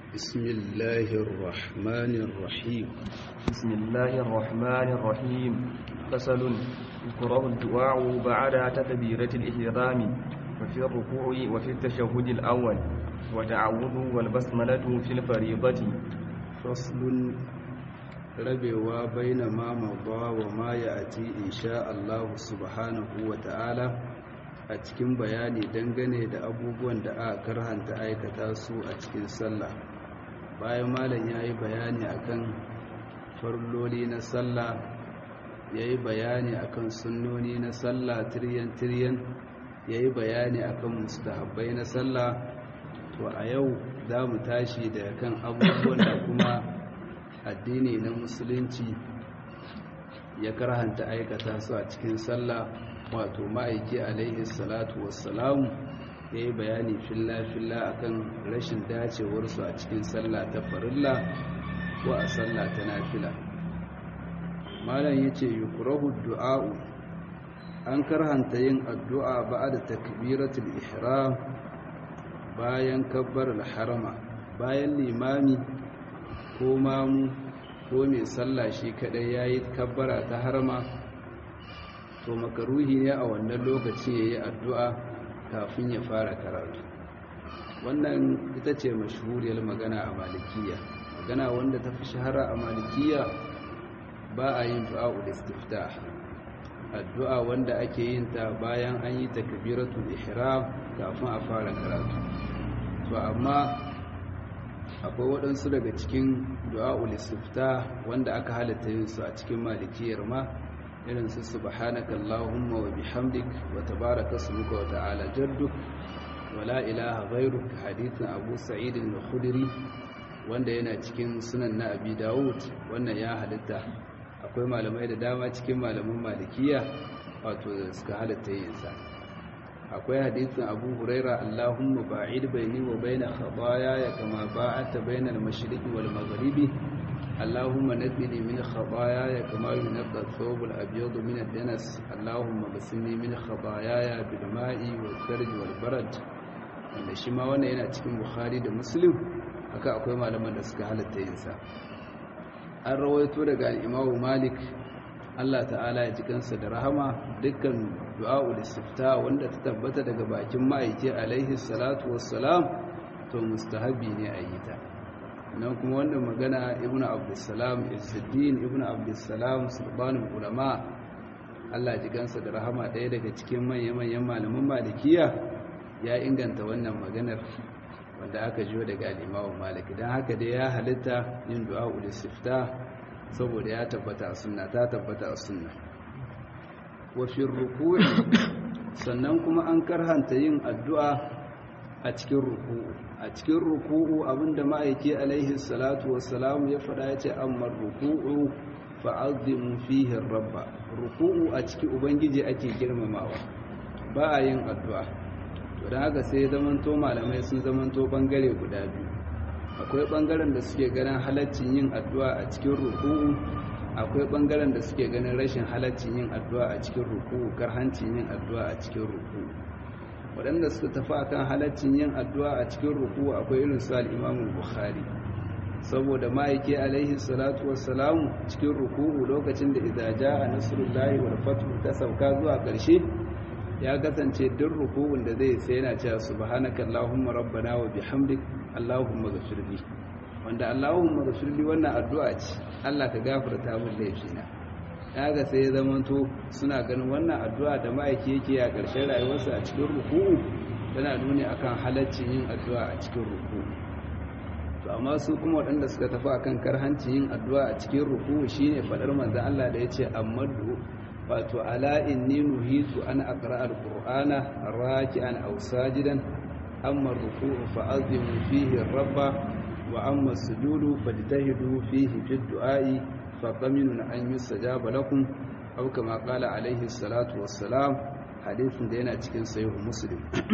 بسم الله الرحمن الرحيم بسم الله الرحمن الرحيم فصل يكره الدعاء بعد تكبيرة الإحرام وفي الركوع وفي التشهد الأول وتعوذ والبسملة في الفريضة فصل rabewa baina ma mada wa ma ya'ti insha Allah subhanahu wa ta'ala a cikin bayani dangane da abubuwan da aka karhanta aikata su a cikin sallah bayan malam yayi bayani akan farloli na sallah yayi bayani akan sunnoni na sallah tiryan tiryan yayi bayani akan mustahabbai na sallah to a yau za mu tashi da kan abubuwan da kuma addini na musulunci ya karhanta aikata su a cikin sallah wato ma'aiki alaihi salatu wassalamu ya yi bayani filla-filla akan rashin dacewarsu a cikin sallah ta farilla ko a sallah ta nafila malam ya ce yukurahu du'a'u an karhanta yin addu'a ba da takbiratul ihram bayan kabbar harama bayan limami ko mamu ko mai sallah shi kadai yayi kabbara ta harma to makaruhi ne a wannan lokaci yayi addu'a kafin ya fara karatu wannan ita ce mashhuriyar magana a malikiya magana wanda ta fi shahara a malikiya ba a yin du'a'ul istiftah addu'a wanda ake yin ta bayan an yi takbiratul ihram kafin a fara karatu to amma akwai waɗansu daga cikin du'a'ul istifta wanda aka halatta yin su a cikin malikiyar ma irin su subhanaka allahumma wa bihamdik wa tabaraka ismuka wa ta'ala jadduk wa la ilaha ghayruk hadithin abu sa'id al-khudri wanda yana cikin sunan na abi dawud wannan ya halitta akwai malamai da dama cikin malaman malikiya wato suka halatta yin sa akwai hadisin abu huraira allahumma ba'id baini wa baina khataaya kama ba'adta bainal mashriqi wal maghribi allahumma naqqini min khataaya kama yunqqa thawb al abyad min ad danas allahumma basilni min khataaya bil ma'i wal tharj wal barad wanda shi ma wannan yana cikin bukhari da muslim haka akwai malaman da suka halatta yin sa an rawaito daga imamu malik Allah ta'ala ya ji kansa da rahama dukkan du'a'ul istifta wanda ta tabbata daga bakin ma'aiki alaihi salatu wassalam to mustahabi ne a yi ta nan kuma wannan magana ibnu abdussalam izzuddin ibnu abdussalam sulbanul ulama Allah ya ji kansa da rahama ɗaya daga cikin manyan malaman malikiya ya inganta wannan maganar wanda aka jiyo daga al-imamu malik dan haka dai ya halitta yin du'a'ul istifta saboda ya tabbata a sunna ta tabbata a sunna wafin ruku'i sannan kuma an karhanta yin addu'a a cikin ruku'u a cikin ruku'u abinda ma'aiki alaihi salatu wassalamu ya faɗa ya ce amma ruku'u fa'azimu fihi rabba ruku'u a cikin ubangiji ake girmamawa ba a yin addu'a to don haka sai zamanto malamai sun zamanto bangare guda biyu akwai ɓangaren da suke ganin halaccin yin addu'a a cikin ruku'u akwai ɓangaren da suke ganin rashin halaccin yin addu'a a cikin ruku'u karhancin yin addu'a a cikin ruku'u waɗanda suka tafi akan halaccin yin addu'a a cikin ruku'u akwai irin su al'imamun bukhari saboda ma'aiki alaihi salatu wassalamu cikin ruku'u lokacin da idaja a nasarullahi wal fatu ta sauka zuwa ƙarshe ya kasance duk ruku'un da zai sai yana cewa subhanaka allahumma rabbana wa bihamdik allahumma ghfirli wanda allahumma ghfirli wannan addu'a ce Allah ka gafarta min laifina kaga sai ya zamanto suna ganin wannan addu'a da ma'aiki yake a ƙarshen rayuwarsa a cikin ruku'u tana nuni akan halaccin yin addu'a a cikin ruku'u to amma su kuma waɗanda suka tafi akan karhancin yin addu'a a cikin ruku'u shine fadar manzon Allah da yace amadu wato ala inni nuhitu an aqra alqur'ana raki'an aw sajidan amma ruku'u fa'azimu fihi rabba wa amma sujudu fajtahidu fihi fi du'a'i faqaminun an yustajaba lakum aw kama qala alayhi salatu wassalam hadithin da yana cikin sahih muslim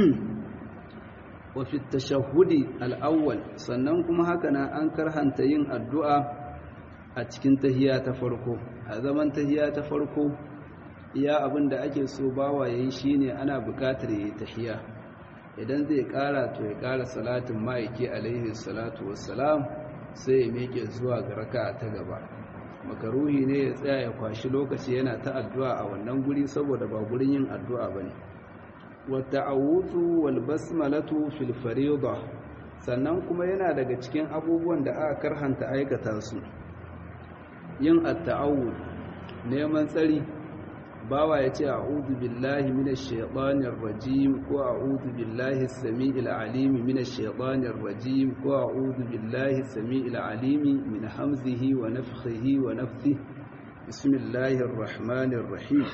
wa fi tashahhudi al-awwal sannan kuma haka nan an karhanta yin addu'a a cikin tahiyya ta farko a zaman tahiyya ta farko iya abin da ake so bawa yayi shine ana buƙatar yayi tahiyya idan zai ƙara to ya ƙara salatin ma'aiki alaihi salatu wassalam sai ya miƙe zuwa ga raka ta gaba makaruhi ne ya tsaya ya kwashi lokaci yana ta addu'a a wannan guri saboda ba gurin yin addu'a bane wata awutu wal basmalatu fil fariida sannan kuma yana daga cikin abubuwan da aka karhanta aikata su yin at-ta'awud neman tsari bawa ya ce a'udhu billahi minash shaitanir rajim ko a'udhu billahi as-sami'il alim minash shaitanir rajim ko a'udhu billahi as-sami'il alim min hamzihi wa nafthihi wa nafthihi bismillahir rahmanir rahim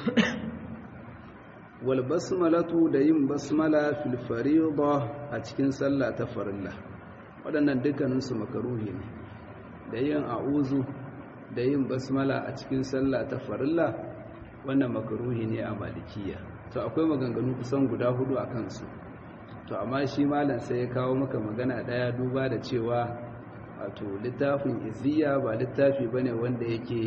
wal basmalatu da yin basmala fil fariida a cikin sallah ta farilla waɗannan dukkaninsu makaruhi ne da yin a'udhu da yin basmala a cikin sallah ta farilla wannan makaruhi ne a malikiya to akwai maganganu kusan guda hudu a kansu to amma shi malam sai ya kawo maka magana daya duba da cewa wato littafin iziya ba littafi bane wanda yake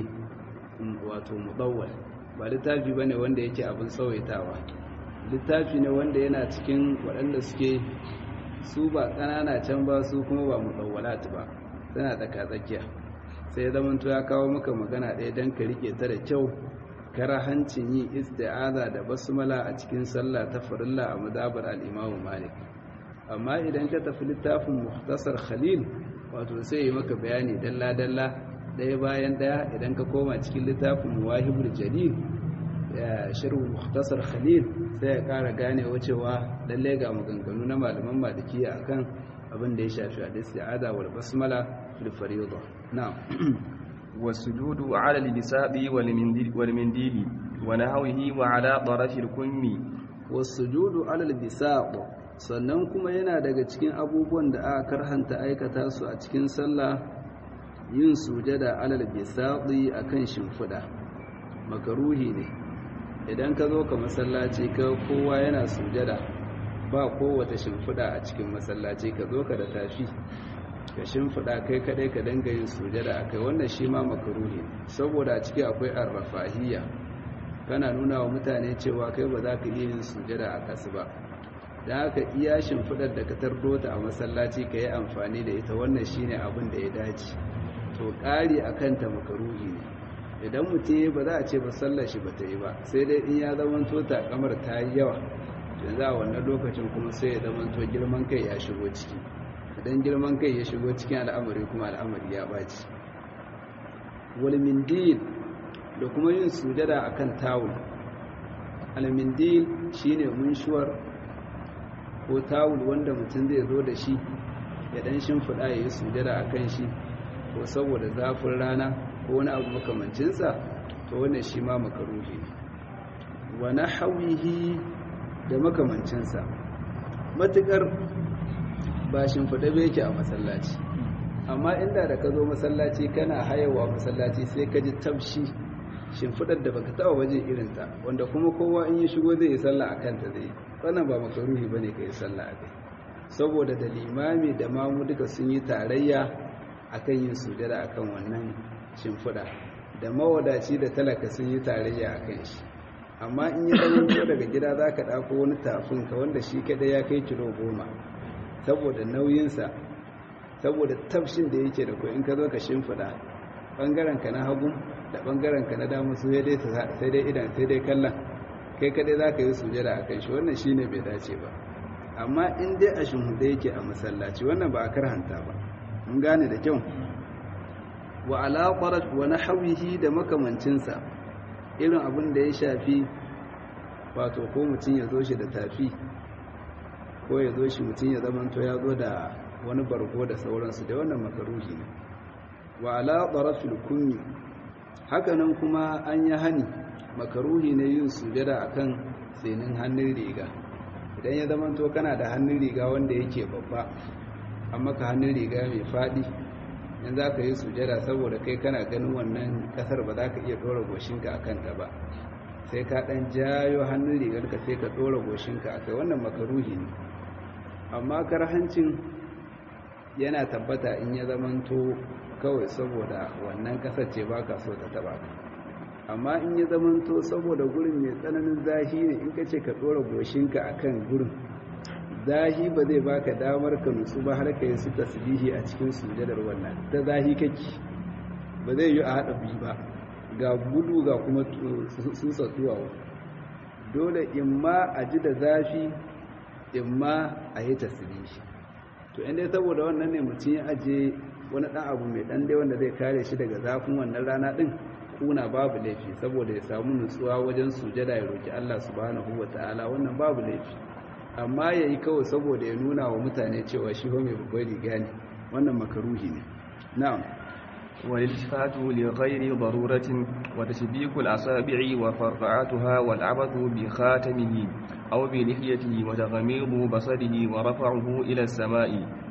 wato mudawwal ba littafi bane wanda yake abin tsawaitawa littafi ne wanda yana cikin waɗanda suke su ba ƙanana can ba su kuma ba mudawwalat ba tana tsaka-tsakiya sai zamanto ya kawo maka magana ɗaya don ka rike ta da kyau karahancin yi isti'aza da basmala a cikin sallah ta farilla a madabar al-Imam Malik amma idan ka tafi littafin Mukhtasar Khalil wato sai yi maka bayani dalla dalla daya bayan daya idan ka koma cikin littafin Muwahibul Jalil ya sharh Mukhtasar Khalil sai ya kara gane wacewa lalle ga maganganu na malaman Malikiya akan abin da ya shafi al-isti'aza wal basmala fil fariida na'am والسجود على البساط والمنديل, والمنديل ونحوه وعلى طرف الكم والسجود على البساط sannan kuma yana daga cikin abubuwan da aka karhanta aikata su a cikin sallah yin sujada alal bisati akan shimfida makaruhi ne idan ka zo ka masallaci ka kowa yana sujada ba kowace shimfida a cikin masallaci ka zo ka da tafi ka shimfiɗa kai kaɗai ka danga yin sujada a kai wannan shi ma makaruhi saboda a ciki akwai arrafahiyya kana nuna wa mutane cewa kai ba za ka iya yin sujada a kasu ba da haka iya shimfiɗar da ka tardo ta a masallaci ka yi amfani da ita wannan shi ne abin da ya dace to ƙari a kanta makaruhi ne idan mutum ba za a ce ba sallar shi ba ta yi ba sai dai in ya zamanto takamar ta yi yawa yanzu a wannan lokacin kuma sai ya zamanto girman kai ya shigo ciki idan girman kai ya shigo cikin al'amari kuma al'amari ya baci walmindil da kuma yin sujada akan tawul almindil shine munshuwar ko tawul wanda mutum zai zo da shi ya dan shimfiɗa ya yi sujada akan shi ko saboda zafin rana ko wani abu makamancinsa to wannan shi ma makaruhi wa nahwihi da makamancinsa matukar ba shimfiɗa bai yake a masallaci amma inda da ka zo masallaci kana hayawa masallaci sai ka ji tabshi shimfiɗar da baka taɓa waje irinta wanda kuma kowa in ya shigo zai yi sallah a kanta zai wannan ba makaruhi ba ne ka yi sallah a kai saboda da limami da mamu duka sun yi tarayya a kan yin sujada a kan wannan shimfiɗa da mawadaci da talaka sun yi tarayya a kan shi amma in ya ɗan daga gida za ka ɗako wani tafinka wanda shi kaɗai ya kai kilo goma saboda nauyinsa saboda tafshin da yake da in ka zo ka shimfiɗa ɓangarenka na hagu da ɓangarenka na damu su sai dai idan sai dai kallon kai kadai za ka yi sujada a kan shi wannan shi ne bai dace ba amma in dai a shimfiɗa yake a masallaci wannan ba a karhanta ba mun gane da kyau wa alaƙarar wani hawihi da makamancinsa irin abin da ya shafi wato ko mutum ya zo shi da tafi ko ya zo shi mutum ya zamanto ya zo da wani bargo da sauransu da wannan makaruhi ne wa ala tarafil kunni hakanan kuma an yi hani makaruhi ne yin sujada akan tsinin hannun riga idan ya zamanto kana da hannun riga wanda yake babba amma ka hannun riga mai fadi in za ka yi sujada saboda kai kana ganin wannan kasar ba za ka iya ɗora goshinka a kanta ba sai ka ɗan jayo hannun rigarka sai ka ɗora goshinka a kai wannan makaruhi ne amma karhancin yana tabbata in ya zamanto kawai saboda wannan kasar ce ba ka so ta taba ka amma in ya zamanto saboda gurin mai tsananin zahi ne in ka ce ka ɗora goshinka a kan gurin zahi ba zai baka damar ka nutsu ba har ka yi su tasbihi a cikin sujadar wannan ta zahi kake ba zai yi a haɗa biyu ba ga gudu ga kuma sun sattuwa dole in ma a ji da zafi in ma a yi tasbihi to inda saboda wannan ne mutum ya aje wani ɗan abu mai ɗan dai wanda zai kare shi daga zafin wannan rana ɗin kuna babu laifi saboda ya samu nutsuwa wajen sujada ya roki Allah subhanahu ta'ala wannan babu laifi amma yayi kawai saboda ya nuna wa mutane cewa shi ho mai babbar riga ne wannan makaruhi ne na'am والالتفات لغير ضرورة وتشبيك الأصابع وفرقعتها والعبث بخاتمه أو بلحيته وتغميض بصره ورفعه إلى السماء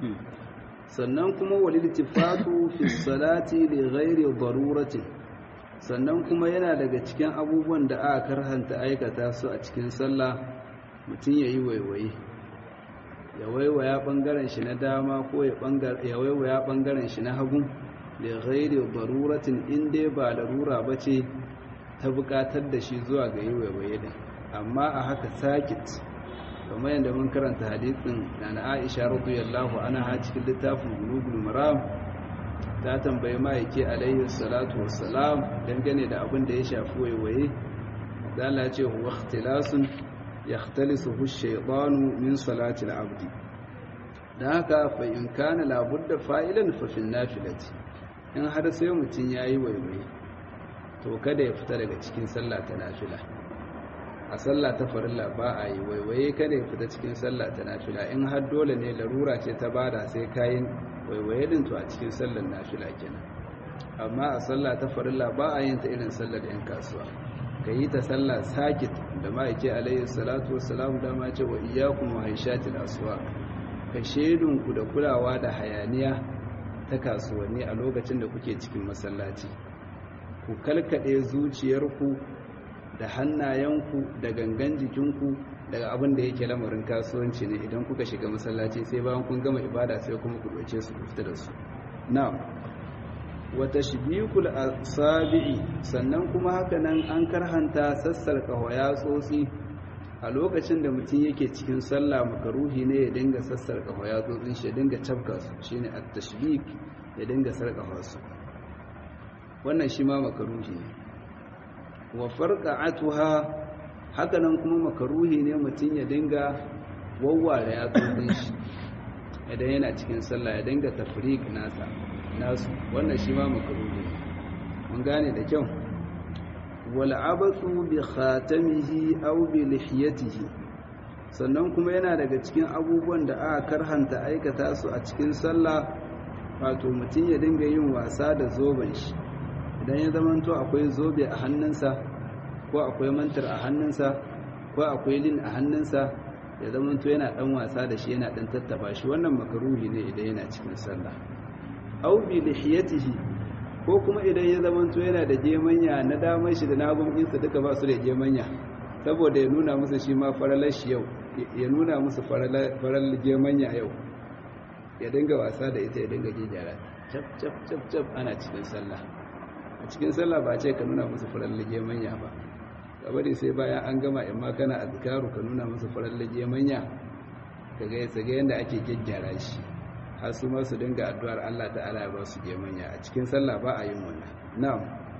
sannan kuma waliltifatu fi salati li ghairi daruratin sannan kuma yana daga cikin abubuwan da aka karhanta aikata su a cikin sallah mutum yayi waiwaye ya waiwaya bangaren shi na dama ko ya ya waiwaya bangaren shi na hagu li ghairi daruratin inda ba larura bace ta bukatar da shi zuwa ga yi waiwaye din amma a haka sakit kamar yadda mun karanta hadisin na Aisha radiyallahu anha cikin littafin Bulugul Maram ta tambayi ma'aiki alaihi salatu wassalam dangane da abin da ya shafi waiwaye zala ce huwa ikhtilasun yakhtalisuhu ash-shaytanu min salati al-abdi dan haka fa in kana la budda fa'ilan fa fil nafilati in har sai mutun yayi waiwaye to kada ya fita daga cikin sallah ta nafila a sallah ta farilla ba a yi waiwaye kada ya fita cikin sallah ta nafila in har dole ne larura ce ta bada sai kayan waiwaye din to a cikin sallar nafila kenan amma a sallah ta farilla ba a yin ta irin sallar yan kasuwa ka yi ta sallah sakit da ma'aike alayhi salatu wassalam da ma ce wa iyyakum wa haishatil aswa ka shedun ku da kulawa da hayaniya ta kasuwanni a lokacin da kuke cikin masallaci ku kalkade zuciyarku da hannayenku da gangan jikinku daga abin da yake lamarin kasuwanci ne idan kuka shiga masallaci sai bayan kun gama ibada sai kuma ku ɗauke su ku fita da su na'am wa tashbikul asabi'i sannan kuma haka nan an karhanta sassarka waya tsotsi a lokacin da mutum yake cikin sallah makaruhi ne ya dinga sassarka waya tsotsin shi ya dinga cafka su shine at-tashbik ya dinga sarkafa su wannan shi ma makaruhi ne wa farqa'atuha haka nan kuma makaruhi ne mutum ya dinga wawware yatsotsin shi idan yana cikin sallah ya dinga tafriq nasa nasu wannan shi ma makaruhi mun gane da kyau wal abathu bi khatamihi aw bi lihiyatihi sannan kuma yana daga cikin abubuwan da aka karhanta aikata su a cikin sallah wato mutum ya dinga yin wasa da zoben shi idan ya zamanto akwai zobe a hannunsa ko akwai mantar a hannunsa ko akwai lin a hannunsa ya zamanto yana dan wasa da shi yana dan tattaba shi wannan makaruhi ne idan yana cikin sallah aw bi lihiyatihi ko kuma idan ya zamanto yana da gemanya na damar shi da na hagun insa duka ba su da gemanya saboda ya nuna musu shi ma faralar shi yau ya nuna musu faralar gemanya yau ya dinga wasa da ita ya dinga gyara cap cap cap cap ana cikin sallah a cikin sallah ba ce ka nuna musu farar lage manya ba kabari sai bayan an gama in ma kana azkaru ka nuna musu farar lage manya ka ga yasa ga yanda ake gyaggyara shi har su ma su dinga addu'ar Allah ta'ala ya ba su ge manya a cikin sallah ba a yin wannan na'am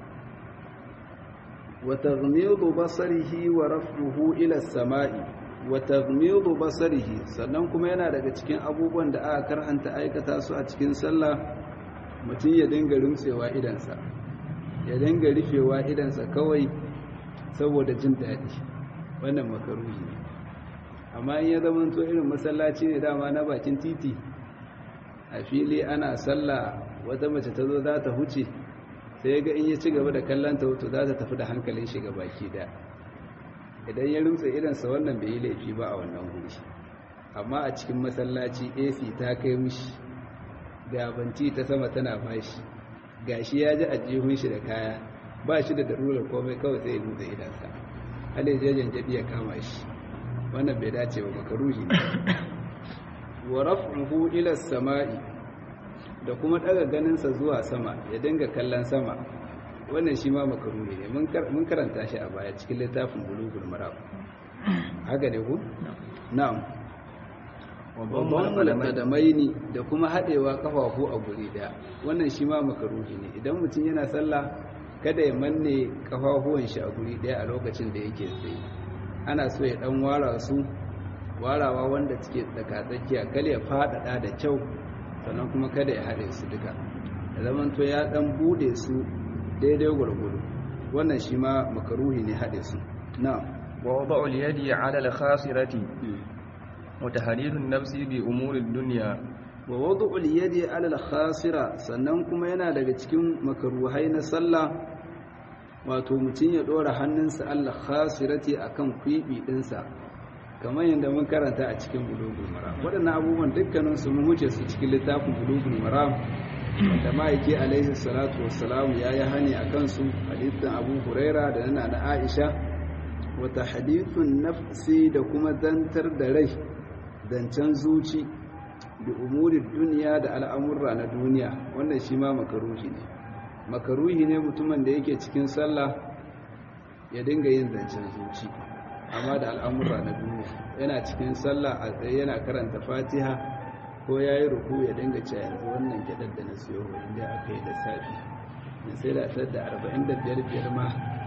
wa taghmidu basarihi wa raf'uhu ila as-sama'i wa taghmidu basarihi sannan kuma yana daga cikin abubuwan da aka karhanta aikata su a cikin sallah mutum ya dinga rumtsewa idansa ya dinga rufewa idansa kawai saboda jin daɗi wannan makaruhi ne amma in ya zama to irin masallaci ne dama na bakin titi a fili ana sallah wata mace ta zo za ta huce sai ga in ya ci gaba da kallon ta wato za ta tafi da hankalin shiga baki da idan ya rumtse idansa wannan bai yi laifi ba a wannan wuri amma a cikin masallaci ac ta kai mishi gabanci ta sama tana bashi gashi ya ji ajihun shi da kaya ba shi da darurar komai kawai sai ya nutsa idansa halin jajen jabi ya kama shi wannan bai dace ba makaruhi ne wa raf'uhu ila samai da kuma daga ganinsa zuwa sama ya dinga kallon sama wannan shi ma makaruhi ne mun karanta shi a baya cikin littafin bulugul maram haka ne ku na'am babban qadamaini da kuma hadewa kafafu a guri daya wannan shi ma makaruhi ne idan mutum yana sallah kada ya manne kafafuwan shi a guri daya a lokacin da yake tsaye ana so ya dan wara su warawa wanda suke tsakatsakiya kale ya fadada da kyau sannan kuma kada ya haɗe su duka da zaman to ya dan bude su daidai gwargwado wannan shi ma makaruhi ne haɗe su na wa wada'u al-yadi 'ala al-khasirati wa tahriru an-nafsi bi umuri ad-dunya wa wada'u al-yadi 'ala al-khasira sannan kuma yana daga cikin makaruhai na sallah wato mutum ya dora hannunsa Allah khasirati akan kwibi dinsa kamar yadda mun karanta a cikin bulugul maram waɗannan abubuwan dukkanin su mun huce su cikin littafin bulugul maram da ma'aiki alaihi salatu wassalam ya yi hani a kansu hadithin abu huraira da nana na aisha wata hadithun nafsi da kuma zantar da rai zancen zuci da umurin duniya da al'amurra na duniya wannan shi ma makaruhi ne makaruhi ne mutumin da yake cikin sallah ya dinga yin zancen zuci amma da al'amurra na duniya yana cikin sallah a tsaye yana karanta fatiha ko ya yi ruku ya dinga ce yanzu wannan gyaɗar da na siyo wa inda aka yi da safi na sai da tar da arba'in da biyar biyar ma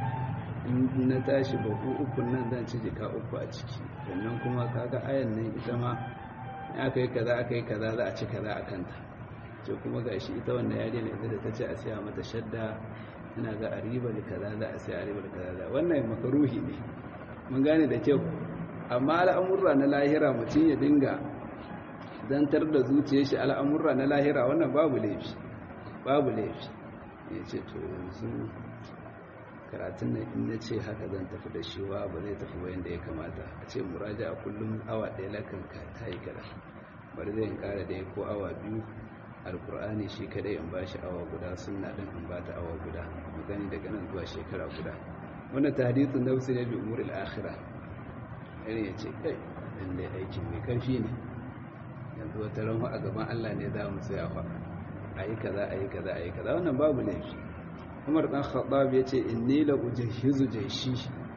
in na tashi baku uku nan zan ci jika uku a ciki sannan kuma kaga ayan nan ita ma aka yi kaza aka yi kaza za a ci kaza a kanta ce kuma ga shi ita wannan yari na ita da ta ce a siya mata shadda ina ga a riba da kaza za a siya a riba da kaza za wannan makaruhi ne mun gane da kyau amma al'amurra na lahira mutum ya dinga zantar da zuciya shi al'amurra na lahira wannan babu laifi babu laifi ya ce to yanzu karatun nan in na ce haka zan tafi da shi wa ba zai tafi bayan da ya kamata a ce muraja a kullum awa ɗaya lakan ka ta yi kada bari zai kara da ko awa biyu alkur'ani shi kadai in ba shi awa guda sunna ɗin in ba ta awa guda mu gani daga nan zuwa shekara guda wannan tahdithun nafsi ne bi umuril akhirah irin ya ce kai lalle aikin mai karfi ne yanzu wata ranhu a gaban Allah ne za mu tsaya fa ayi kaza ayi kaza ayi kaza wannan babu laifi Umar dan Khattab ya ce inni la ujhizu jayshi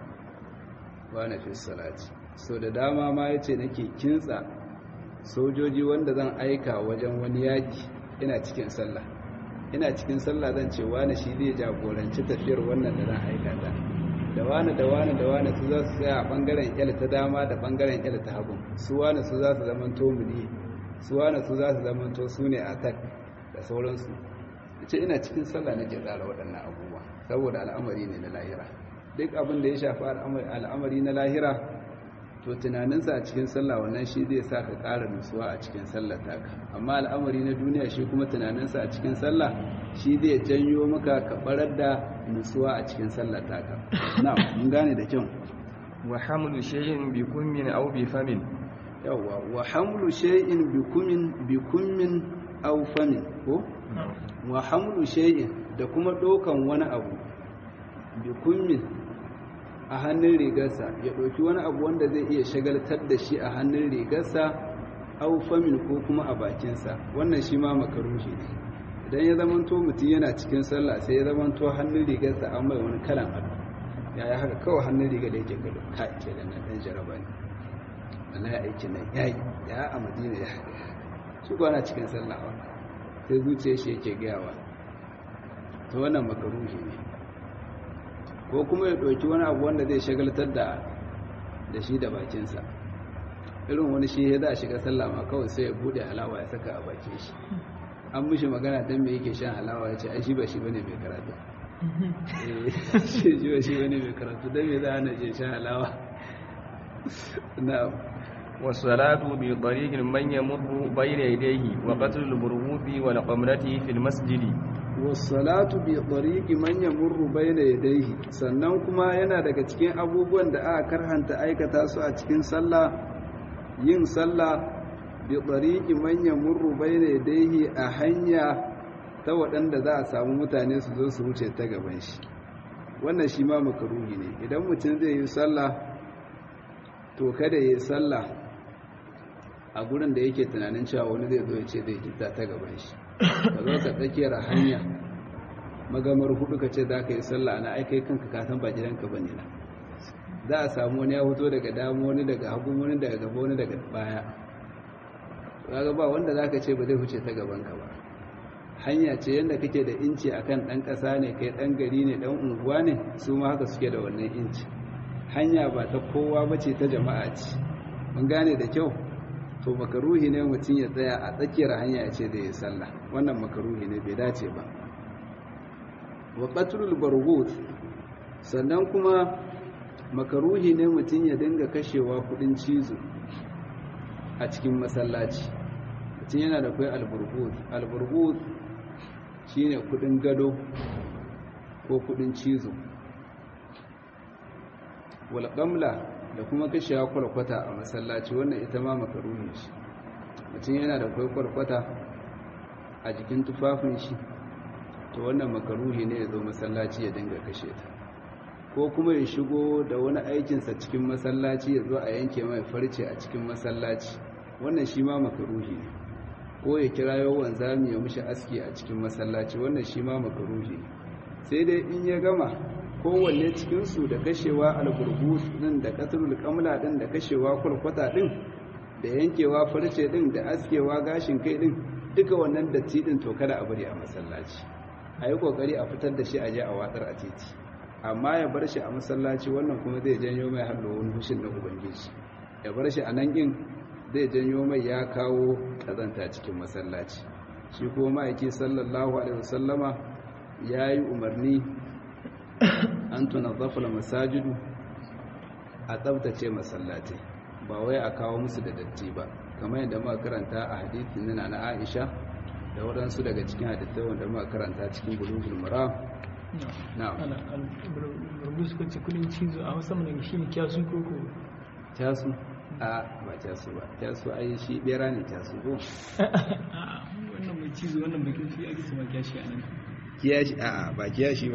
wa na fi salati so da dama ma yace nake kintsa sojoji wanda zan aika wajen wani yaki ina cikin sallah ina cikin sallah zan ce wani shi zai jagoranci tafiyar wannan da zan aika ta da wani da wani da wani su za su tsaya a bangaren kyal ta dama da bangaren kyal ta hagu su wani su za su zamanto muni su wani su za su zamanto su ne attack da sauransu ce ina cikin sallah nake tsara waɗannan abubuwa saboda al'amari ne na lahira duk abin da ya shafi al'amari na lahira to tunaninsa a cikin sallah wannan shi zai sa ka ƙara nutsuwa a cikin sallar taka amma al'amari na duniya shi kuma tunaninsa a cikin sallah shi zai janyo maka ka barar da nutsuwa a cikin sallar taka na mun gane da kyau wa hamlu shay'in bi kummin aw bi famin yawa wa hamlu shay'in bi kummin bi kummin aw famin ko wa hamlu shay'in da kuma dokan wani abu bi kummin a hannun rigarsa ya ɗauki wani abu wanda zai iya shagaltar da shi a hannun rigarsa au famin ko kuma a bakinsa wannan shi ma makarushi ne idan ya zamanto mutum yana cikin sallah sai ya zamanto hannun rigarsa an mai wani kalan ado ya yi haka kawai hannun rigar da yake gado ka ke da nan ɗan jaraba ne wannan ya aiki nan ya yi ya a madina ya haka shi kwana cikin sallah ba sai zuciya shi yake gayawa to wannan makarushi ne ko kuma ya ɗauki wani abu wanda zai shagaltar da da shi da bakinsa irin wani shi ya za a shiga sallah ma kawai sai ya bude halawa ya saka a bakin shi an mishi magana don me yake shan halawa ya ce ai shi ba shi bane mai karatu shi ba shi bane mai karatu don me za a je shan halawa na'am والصلاة بطريق من يمر بين يديه وقتل البرغوث والقمرة في المسجد wasalatu bi tariqi man yamurru bayna yadayhi sannan kuma yana daga cikin abubuwan da aka karhanta aikata su a cikin sallah yin sallah bi tariqi man yamurru bayna yadayhi a hanya ta waɗanda za a samu mutane su zo su wuce ta gaban shi wannan shi ma makaruhi ne idan mutum zai yi sallah to kada yi sallah a gurin da yake tunanin cewa wani zai zo ya ce zai gita ta gaban shi ka zo ka tsakiyar hanya magamar hudu ka ce za ka yi sallah na aikai kanka kasan ba gidanka ba ne na za a samu wani ya fito daga damu wani daga hagu wani daga gaba wani daga baya kaga ba wanda zaka ce ba zai huce ta gaban ka ba hanya ce yanda kake da inci akan dan kasa ne kai dan gari ne dan unguwa ne su ma haka suke da wannan inci hanya ba ta kowa bace ta jama'a ce mun gane da kyau to makaruhi ne mutum ya tsaya a tsakiyar hanya ya ce da ya sallah wannan makaruhi ne bai dace ba wa qatlul barghut sannan kuma makaruhi ne mutum ya dinga kashewa kudin cizo a cikin masallaci mutum yana da kai alburghut alburghut shine kudin gado ko kudin cizo wal qamla da kuma kashewa kwalkwata a masallaci wannan ita ma makaruhi shi mutum yana da kai kwalkwata a jikin tufafin shi to wannan makaruhi ne ya zo masallaci ya dinga kashe ta ko kuma ya shigo da wani aikinsa cikin masallaci ya zo a yanke mai farce a cikin masallaci wannan shi ma makaruhi ne ko ya kira yawan zami ya mushi aski a cikin masallaci wannan shi ma makaruhi ne sai dai in ya gama kowanne cikinsu da kashewa alburbus din da katrul kamla din da kashewa kwalkwata din da yankewa farce din da askewa gashin kai din duka wannan datti din to kada a bari a masallaci a yi kokari a fitar da shi a je a watsar a titi amma ya bar shi a masallaci wannan kuma zai janyo mai hallo wani hushin na ubangiji ya bar shi a nan yin zai janyo mai ya kawo kazanta cikin masallaci shi kuma ma'aiki sallallahu alaihi wasallama ya yi umarni an tuna zafula masajidu a tsabtace masallaci ba wai a kawo musu da datti ba kamar yadda muka karanta a hadithin nuna na aisha da waɗansu daga cikin hadithai wanda muka karanta cikin bulugul maram na burbu suka ce kudin cizo a wasu mana shi ne kyasu koko kyasu a ba kyasu ba kyasu ai shi bera ne kyasu ko wannan mai cizo wannan bakin shi ake sama kyashi a nan kiyashi a ba kiyashi